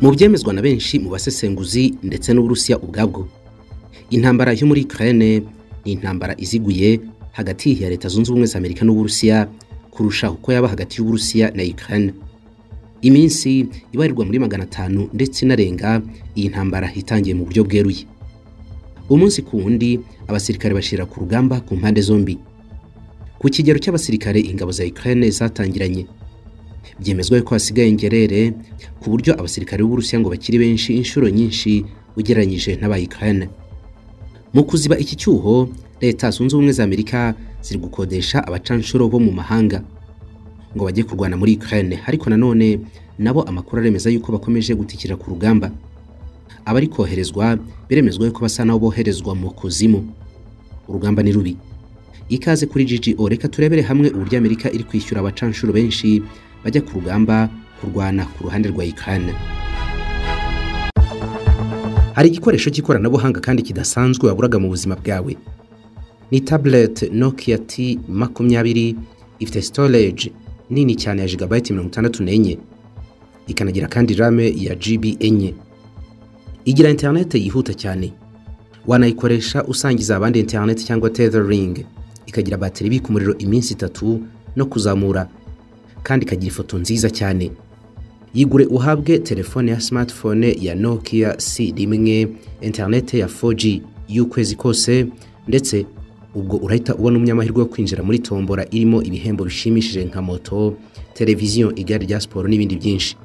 mu byemezwa na benshi mu basesenguzi ndetse n'uburusiya ubwabwo intambara yo muri ukraine ni intambara iziguye hagati ya leta zunze ubumwe za amerika n'uburusiya kurusha uko yaba hagati y'uburusiya na ukraine iminsi ibarirwa muri magana atanu ndetse inarenga iyi ntambara itangiye mu buryo bweruye umunsi ku wundi abasirikare bashira ku rugamba ku mpande zombi ku kigero cy'abasirikare ingabo za ukraine zatangiranye byemezwa yuko hasigaye ingerere ku buryo abasirikare b'uburusiya ngo bakiri benshi inshuro nyinshi ugereranyije n'aba ukraine mu kuziba iki cyuho leta zunze ubumwe za amerika ziri gukodesha abacanshuro bo mu mahanga ngo bajye kurwana muri Ukraine ariko nanone nabo amakuru aremeza yuko bakomeje gutikira ku rugamba abari koherezwa biremezwa yuko basa nabo boherezwa mu kuzimu urugamba ni rubi ikaze kuri GGO reka turebere hamwe uburyo Amerika iri kwishyura abacanshuro benshi bajya ku rugamba kurwana ku ruhande rwa Ukraine hari igikoresho cy'ikoranabuhanga kandi kidasanzwe waburaga mu buzima bwawe ni tablet Nokia T makumyabiri ifite storage nini cyane ya gigabyte mirongo itandatu n'enye ikanagira kandi rame ya GB enye igira interineti yihuta cyane wanayikoresha usangiza abandi interineti cyangwa tethering ikagira bateri ibika umuriro iminsi itatu no kuzamura kandi ikagira ifoto nziza cyane yigure uhabwe telefone ya smartphone ya Nokia C rimwe interineti ya 4G y'ukwezi kose ndetse ubwo urahita ubona umunyamahirwe wo kwinjira muri tombora irimo ibihembo bishimishije nka moto televiziyo igare rya siporo n'ibindi byinshi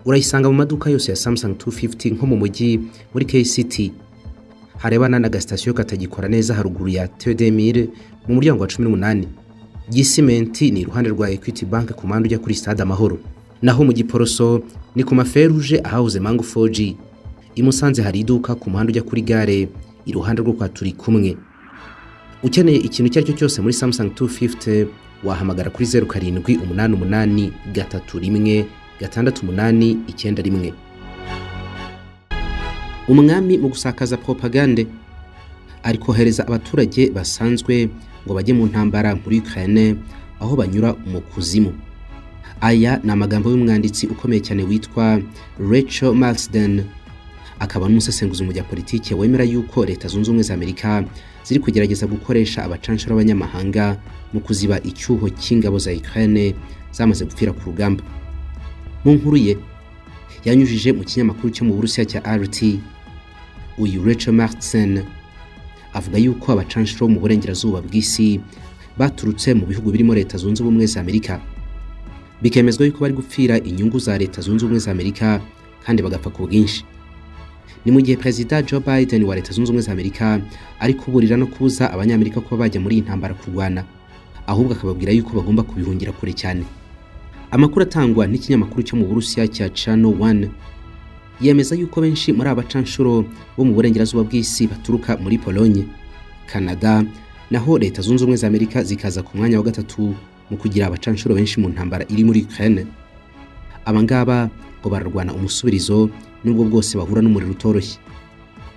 urayisanga mu maduka yose ya Samsung 250 nko mu mujyi muri KCT harebana n'agasitasiyo katagikora neza haruguru ya Tedemire mu muryango wa 18 Gisimenti ni iruhande rwa Equity Bank ku mpande ujya kuri Stade Amahoro naho mu Giporoso ni ku maferuje ahahoze Mango 4G imusanze hari iduka ku mpande ujya kuri gare iruhande rwo kwa turi kumwe ukeneye ikintu icyo ari cyo cyose muri Samsung 250 wahamagara kuri 07 umunani umunani gatatu rimwe gatandatu umunani icyenda rimwe umwami mu gusakaza propagande ari kohereza abaturage basanzwe ngo bajye mu ntambara muri Ukraine aho banyura mu kuzimu aya ni amagambo y'umwanditsi ukomeye cyane witwa Rachel Marsden akaba n'umusesenguzi mu bya politiki wemera yuko leta zunze ubumwe za amerika ziri kugerageza gukoresha abacanshuro b'abanyamahanga mu kuziba icyuho cy'ingabo za ukraine zamaze gupfira ku rugamba mu nkuru ye yanyujije mu kinyamakuru cyo mu burusiya cya rt uyu rachel martsen avuga yuko abacanshuro bo mu burengerazuba bw'isi baturutse mu bihugu birimo leta zunze ubumwe za amerika bikemezwa yuko bari gupfira inyungu za leta zunze ubumwe za amerika kandi bagapfa ku bwinshi ni mu gihe perezida Joe Biden wa leta zunze ubumwe za Amerika ari kuburira no kubuza abanyamerika kuba bajya muri iyi ntambara kurwana ahubwo akababwira yuko bagomba kubihungira kure cyane amakuru atangwa n'ikinyamakuru cyo mu Burusiya cya Channel One yemeza yuko benshi muri abacanshuro bo mu burengerazuba bw'isi baturuka muri Polonye Canada naho leta zunze ubumwe za Amerika zikaza ku mwanya wa gatatu mu kugira abacanshuro benshi mu ntambara iri muri Ukraine abangaba ngo bararwana umusubirizo nubwo bwose bahura n'umuriro utoroshye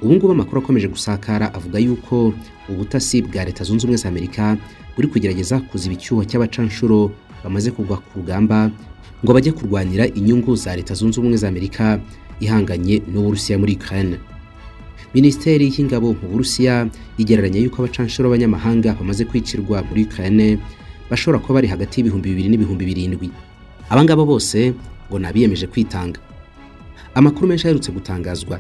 ubu ngubu amakuru akomeje gusakara avuga yuko ubutasi bwa leta zunze ubumwe za amerika buri kugerageza kuziba icyuho cy'abacanshuro bamaze kugwa ku rugamba ngo bajye kurwanira inyungu za leta zunze ubumwe za amerika ihanganye n'uburusiya muri ukraine minisiteri y'ingabo mu burusiya igereranya yuko abacanshuro b'abanyamahanga bamaze kwicirwa muri ukraine bashobora kuba bari hagati y'ibihumbi bibiri n'ibihumbi birindwi abangaba bose ngo ni abiyemeje kwitanga amakuru menshi aherutse gutangazwa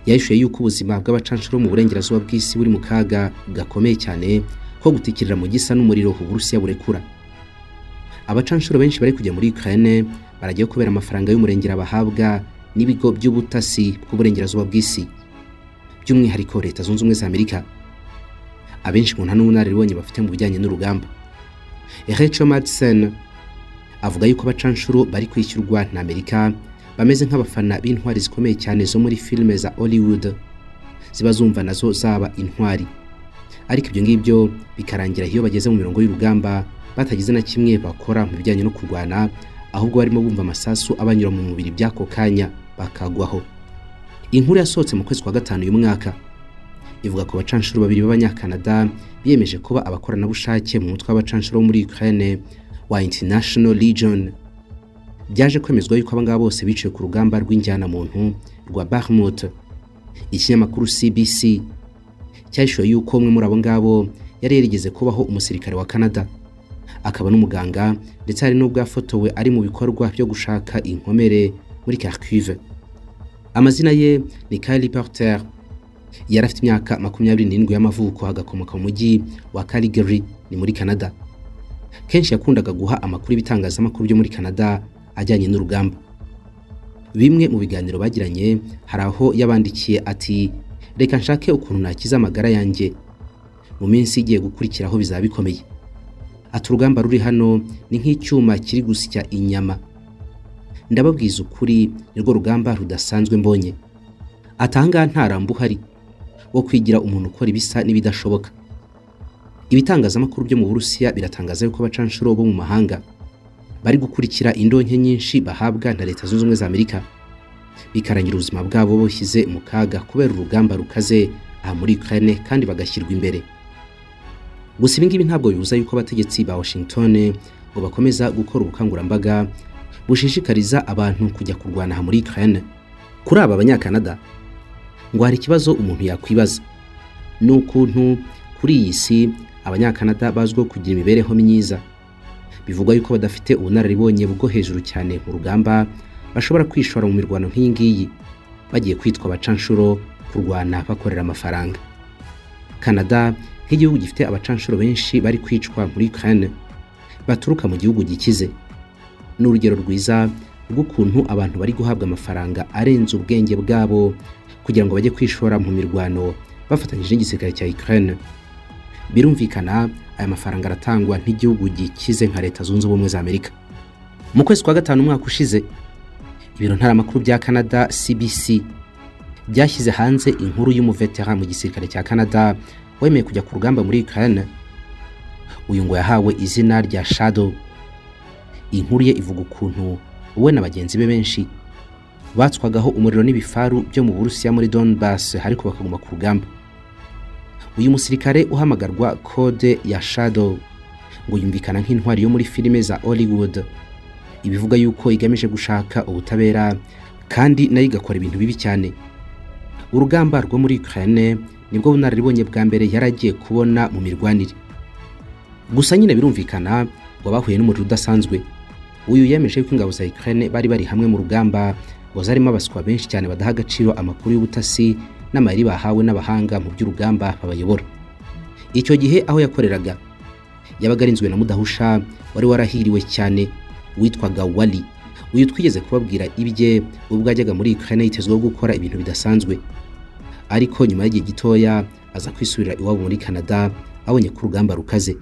yahishuye yuko ubuzima bw'abacanshuro mu burengerazuba bw'isi buri mu kaga gakomeye cyane ko gutikirira mu gisa n'umuriro uburusiya burekura abacanshuro benshi bari kujya muri Ukraine barajyayo kubera amafaranga y'umurengera bahabwa n'ibigo by'ubutasi bw'uburengerazuba bw'isi by'umwihariko leta zunze ubumwe za amerika abenshi mu nta n'ubunararibonye bafite mu bijyanye n'urugamba Rachel Madsen avuga yuko abacanshuro bari kwishyurwa na amerika bameze nk'abafana b'intwari zikomeye cyane zo muri filime za Hollywood ziba zumva nazo zaba intwari ariko ibyo ngibyo bikarangira iyo bageze mu mirongo y'urugamba batagize na kimwe bakora mu bijyanye no kurwana ahubwo barimo bumva amasasu abanyura mu mubiri by'ako kanya bakagwaho inkuru yasohotse mu kwezi kwa gatanu uyu mwaka ivuga ko abacanshuro babiri b'abanyakanada biyemeje kuba abakoranabushake mu mutwe w'abacanshuro muri Ukraine wa International Legion byaje kwemezwa yuko aba ngaba bose biciwe ku rugamba rw'injyanamuntu rwa Bakhmut ikinyamakuru CBC cyahishuye yuko umwe muri abo ngabo yari yarigeze kubaho umusirikare wa Canada akaba n'umuganga ndetse hari n'ubwo yafotowe ari mu bikorwa byo gushaka inkomere muri Kharkiv amazina ye ni Kyle Porter yari afite imyaka makumyabiri n'irindwi y'amavuko agakomoka mu mujyi wa Calgary ni muri Canada kenshi yakundaga guha amakuru y'ibitangazamakuru byo muri Canada ajyanye n'urugamba bimwe mu biganiro bagiranye hari aho yabandikiye ati reka nshake ukuntu nakiza amagara yanjye mu minsi igiye gukurikiraho bizaba bikomeye ati urugamba ruri hano ni nk'icyuma kiri gusya inyama ndababwiza ukuri nirwo rugamba rudasanzwe mbonye atanga nta rambo uhari wo kwigira umuntu ukora ibisa n'ibidashoboka ibitangazamakuru byo mu burusiya biratangaza yuko abacanshuro bo mu mahanga bari gukurikira indonke nyinshi bahabwa na leta zunze ubumwe za amerika bikarangira ubuzima bwabo bushyize mu kaga kubera urugamba rukaze aha muri ukraine kandi bagashyirwa imbere gusa ibi ngibi ntabwo bibuza yuko abategetsi ba washington ngo bakomeza gukora ubukangurambaga bushishikariza abantu kujya kurwana aha muri ukraine kuri aba abanyakanada ngo hari ikibazo umuntu yakwibaza ni ukuntu kuri iyi si abanyakanada bazwiho kugira imibereho myiza bivugwa yuko badafite ubunararibonye bwo hejuru cyane mu rugamba bashobora kwishora mu mirwano nk'iyi ngiyi bagiye kwitwa abacanshuro kurwana bakorera amafaranga canada nk'igihugu gifite abacanshuro benshi bari kwicwa muri ukraine baturuka mu gihugu gikize ni urugero rwiza rw'ukuntu abantu bari guhabwa amafaranga arenze ubwenge bwabo kugira ngo bajye kwishora mu mirwano bafatanyije n'igisirikare cya ukraine birumvikana aya mafaranga aratangwa nk'igihugu gikize nka leta zunze ubumwe za amerika mu kwezi kwa gatanu umwaka ushize ibiro ntaramakuru bya canada cbc byashyize hanze inkuru y'umuvetera mu gisirikare cya canada wemeye kujya ku rugamba muri ukraine uyu ngo yahawe izina rya shadow inkuru ye ivuga ukuntu we na bagenzi be benshi batswagaho umuriro n'ibifaru byo mu burusiya muri donbass ariko bakaguma ku rugamba uyu musirikare uhamagarwa kode ya shadow ngo yumvikana nk'intwari yo muri filime za hollywood ibivuga yuko igamije gushaka ubutabera kandi nayo igakora ibintu bibi cyane urugamba rwo muri ukraine nibwo bunararibonye bwa mbere yari agiye kubona mu mirwanire gusa nyine birumvikana ngo bahuye n'umuriro udasanzwe uyu yemeje ko ingabo za ukraine bari bari hamwe mu rugamba ngo zarimo abaswa benshi cyane badaha agaciro amakuru y'ubutasi n'amayeri bahawe n'abahanga mu by'urugamba babayobora icyo gihe aho yakoreraga yabaga arinzwe na mudahusha wari warahiriwe cyane witwaga wari uyu twigeze kubabwira ibye ubwo yajyaga muri ukraine yitezweho gukora ibintu bidasanzwe ariko nyuma y'igihe gitoya aza kwisubirira iwabo muri canada abonye ko urugamba rukaze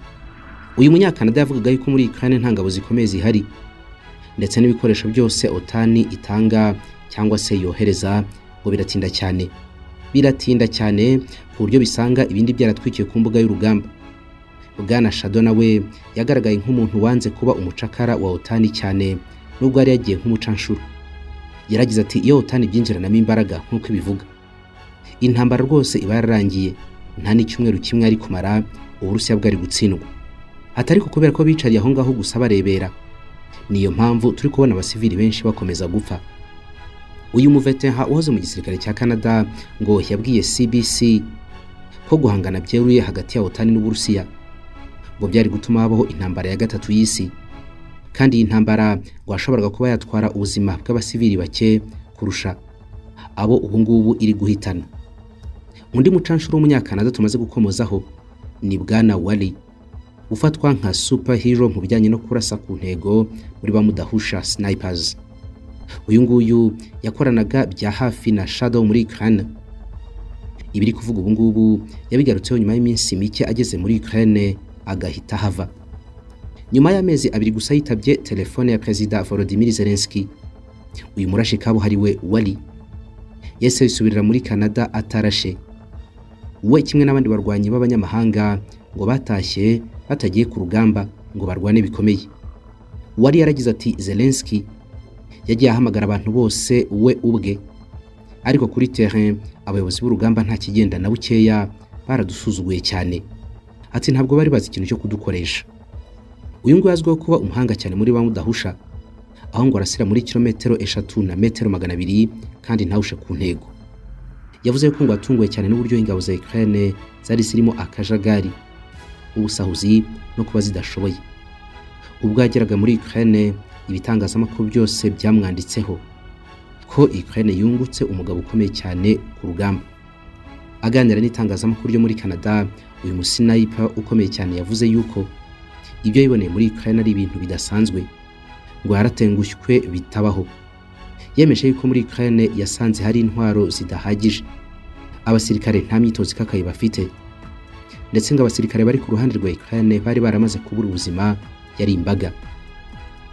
uyu munyakanada yavugaga yuko muri ukraine nta ngabo zikomeye zihari ndetse n'ibikoresho byose otani itanga cyangwa se yohereza ngo biratinda cyane biratinda cyane ku buryo bisanga ibindi byaratwikiwe ku mbuga y'urugamba bwana shado nawe yagaragaye nk'umuntu wanze kuba umucakara wa otani cyane nubwo yari yagiye nk'umucanshuro yaragize ati iyo otani ibyinjiranamo imbaraga nk'uko ibivuga intambara rwose iba yararangiye nta n'icyumweru kimwe ari kumara uburusiya bwari gutsindwa atari kubera ko bicariye aho ngaho gusa barebera niyo mpamvu turi kubona abasivili benshi bakomeza gupfa uyu muveteha uhoze mu gisirikare cya canada ngo yabwiye cbc ko guhangana byeruye hagati ya otani n'uburusiya ngo byari gutuma habaho intambara ya gatatu y'isi kandi iyi ntambara ngo yashoboraga kuba yatwara ubuzima bw'abasivili bake kurusha abo ubungubu iri guhitana undi mucanshuro w'umunyakanada tumaze gukomozaho ni bwana wari ufatwa nka superhero mu bijyanye no kurasa ku ntego muri bamudahusha snipers uyu nguyu yakoranaga bya hafi na shadow muri Ukraine ibiri kuvuga ubu ngubu yabigarutseho nyuma y'iminsi mike ageze muri Ukraine agahita hava nyuma y'amezi abiri gusa yitabye telefone ya perezida Volodymyr Zelensky uyu murashi kabuhariwe wari yese yisubirira muri Canada atarashe we kimwe n'abandi barwanyi b'abanyamahanga ngo batashye batagiye ku rugamba ngo barwane bikomeye wari yaragize ati Zelensky yagiye ahamagara abantu bose we ubwe ariko kuri terrain abayobozi b'urugamba nta kigenda na bukeya baradusuzuguye cyane ati ntabwo bari bazi ikintu cyo kudukoresha uyu nguyu azwiho kuba umuhanga cyane muri ba mudahusha aho ngo arasira muri kilometero eshatu na metero magana abiri kandi ntawushe ku ntego yavuze ko ngo atunguwe cyane n'uburyo ingabo za Ukraine zari zirimo akajagari ubusahuzi no kuba zidashoboye ubwo yageraga muri Ukraine ibitangazamakuru byose byamwanditseho ko Ukraine yungutse umugabo ukomeye cyane ku rugamba aganira n'itangazamakuru ryo muri Canada uyu musinayipa ukomeye cyane yavuze yuko ibyo yiboneye muri Ukraine ari ibintu bidasanzwe ngo yaratengushwe bitabaho yemeje yuko muri Ukraine yasanze hari intwaro zidahagije abasirikare nta myitozo ikakaye bafite ndetse ngo abasirikare bari ku ruhande rwa Ukraine bari baramaze kubura ubuzima yari imbaga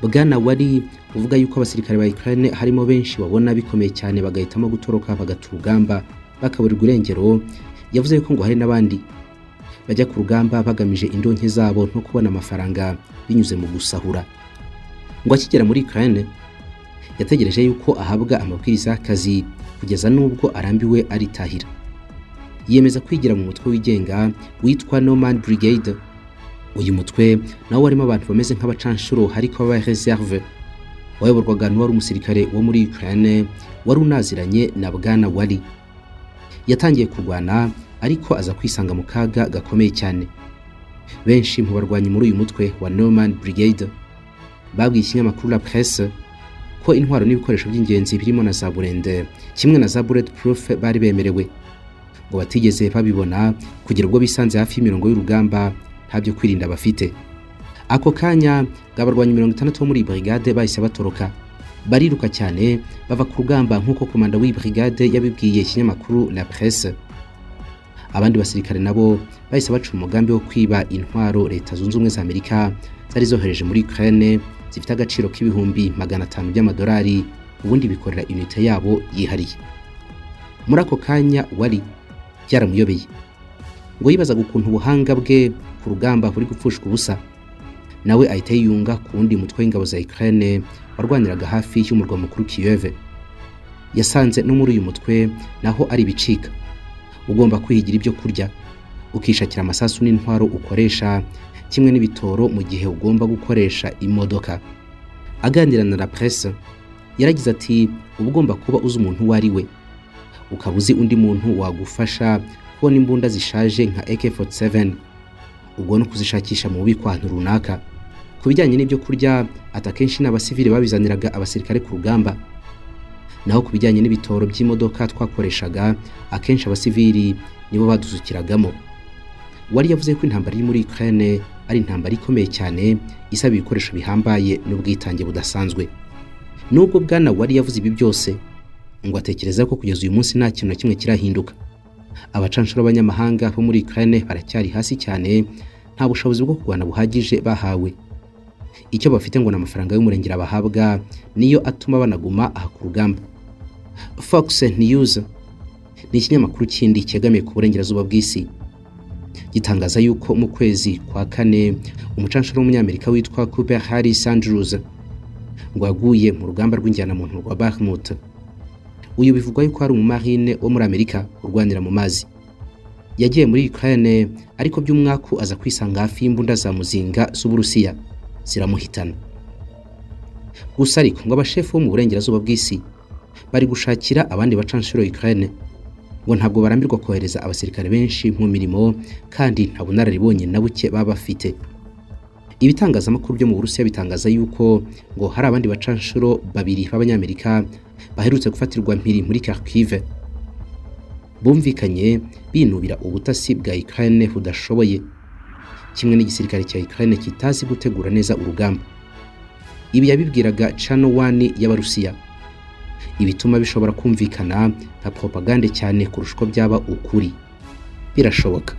bwana wari uvuga yuko abasirikare ba Ukraine harimo benshi babona bikomeye cyane bagahitamo gutoroka bagata urugamba bakaburirwa irengero yavuze yuko ngo hari n'abandi bajya ku rugamba bagamije indonke zabo no kubona amafaranga binyuze mu gusahura ngo akigera muri Ukraine yategereje yuko ahabwa amabwiriza y'akazi kugeza n'ubwo arambiwe aritahira yemeza kwigira mu mutwe wigenga witwa Norman Brigade uyu mutwe nawo warimo abantu bameze nk'abacanshuro ariko ba reserve wayoborwaga n'uwari umusirikare wo muri Ukraine wari unaziranye na bwana wari yatangiye kurwana ariko aza kwisanga mu kaga gakomeye cyane benshi mu barwanyi muri uyu mutwe wa Norman Brigade babwiye ikinyamakuru La Presse ko intwaro n'ibikoresho by'ingenzi birimo na za burende kimwe na za bulletproof bari bemerewe ngo batigeze babibona kugira ubwo bisanze hafi y'imirongo y'urugamba ntabyo kwirinda bafite ako kanya abarwanyi mirongo itandatu bo muri iyi brigade bahise batoroka bariruka cyane bava ku rugamba nk'uko komanda w'iyi brigade yabibwiye ikinyamakuru la presse abandi basirikare nabo bahise baca umugambi wo kwiba intwaro leta zunze ubumwe za amerika zari zohereje muri ukraine zifite agaciro k'ibihumbi magana atanu by'amadolari ubundi bikorera unite yabo yihariye muri ako kanya wari byaramuyobeye ngo yibazaga ukuntu ubuhanga bwe ku rugamba buri gupfushwa ubusa nawe ahita yiyunga ku wundi mutwe w'ingabo za Ukraine warwaniraga hafi y'umurwa mukuru Kiyove yasanze no muri uyu mutwe naho ari ibicika ugomba kwihigira ibyo kurya ukishakira amasasu n'intwaro ukoresha kimwe n'ibitoro mu gihe ugomba gukoresha imodoka aganira na la presse yaragize ati uba ugomba kuba uzi umuntu uwo ari we ukaba uzi undi muntu wagufasha kubona imbunda zishaje nka AK47 ubwo no kuzishakisha mu bubiko ahantu runaka ku bijyanye n'ibyo kurya ata kenshi n'abasivili babizaniraga abasirikare ku rugamba naho ku bijyanye n'ibitoro by'imodoka twakoreshaga akenshi abasivili nibo baduzukiragamo wari yavuze ko intambara iri muri Ukraine ari intambara ikomeye cyane isaba ibikoresho bihambaye n'ubwitange budasanzwe nubwo bwana wari yavuze ibi byose ngo atekereza ko kugeza uyu munsi nta kintu na kimwe kirahinduka abacanshuro b'abanyamahanga bo muri Ukraine baracyari hasi cyane nta bushobozi bwo kurwana buhagije bahawe icyo bafite ngo ni amafaranga y'umurengera bahabwa niyo atuma banaguma aha ku rugamba Fox News ni ikinyamakuru kindi cyegamiye ku burengerazuba bw'isi gitangaza yuko mu kwezi kwa kane umucanshuro w'umunyamerika witwa Cooper Harris Andrews ngo aguye mu rugamba rw'injyanamuntu rwa Bakhmut uyu bivugwa yuko ari umumarine wo muri Amerika urwanira mu mazi yagiye muri Ukraine ariko by'umwaku aza kwisanga hafi y'imbunda za muzinga z'Uburusiya ziramuhitana gusa ariko ngo abashefu bo mu burengerazuba bw'isi bari gushakira abandi bacanshuro Ukraine ngo ntabwo barambirwa kohereza abasirikare benshi mu mirimo kandi nta bunararibonye na buke baba bafite ibitangazamakuru byo mu burusiya bitangaza yuko ngo hari abandi bacanshuro babiri b'abanyamerika baherutse gufatirwa mpiri muri kharkiv bumvikanye binubira ubutasi bwa ukraine budashoboye kimwe n'igisirikare cya ukraine kitazi gutegura neza urugamba ibi yabibwiraga channel 1 y'abarusiya ibituma bishobora kumvikana nka propagande cyane kurusha uko byaba ukuri birashoboka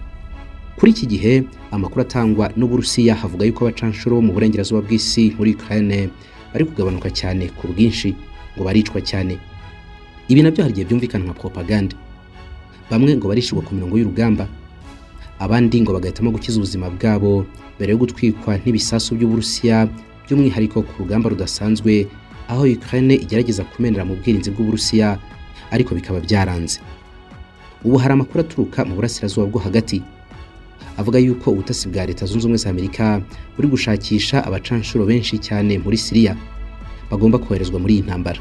kuri iki gihe amakuru atangwa n'uburusiya havuga yuko abacanshuro bo mu burengerazuba bw'isi muri Ukraine bari kugabanuka cyane ku bwinshi ngo baricwa cyane ibi nabyo hari igihe byumvikana nka propagande bamwe ngo barishirwa ku mirongo y'urugamba abandi ngo bagahitamo gukiza ubuzima bwabo mbere yo gutwikwa n'ibisasu by'uburusiya by'umwihariko ku rugamba rudasanzwe aho Ukraine igerageza kumenera mu bwirinzi bw'Uburusiya ariko bikaba byaranze ubu hari amakuru aturuka mu burasirazuba bwo hagati avuga yuko ubutasi bwa leta zunze ubumwe za Amerika buri gushakisha abacanshuro benshi cyane muri Siriya bagomba koherezwa muri iyi ntambara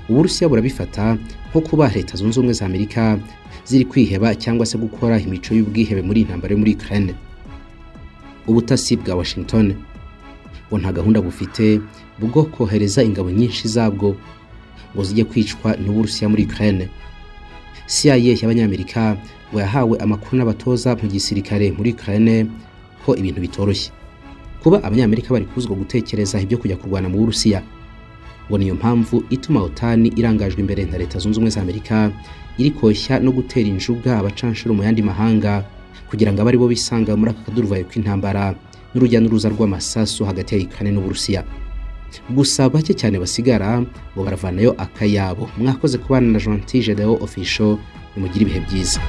uburusiya burabifata nko kuba leta zunze ubumwe za amerika ziri kwiheba cyangwa se gukora imico y'ubwihebe muri iyi ntambara yo muri ukraine ubutasi bwa washington bo nta gahunda bufite bwo kohereza ingabo nyinshi zabwo ngo zijye kwicwa n'uburusiya muri ukraine cia y'abanyamerika ngo yahawe amakuru n'abatoza mu gisirikare muri ukraine ko ibintu bitoroshye kuba abanyamerika bari kuzwa gutekereza ibyo kujya kurwana mu burusiya ngo niyo mpamvu ituma otani irangajwe imbere na leta zunze ubumwe za amerika iri koshya no gutera injuga abacanshuro mu yandi mahanga kugira ngo abe aribo bisanga muri aka kaduruvayo k'intambara n'urujya n'uruza rw'amasasu hagati ya ikane n'uburusiya gusa bake cyane basigara ngo baravanayo akayabo mwakoze kubana na gentil gedewo official nimugire ibihe byiza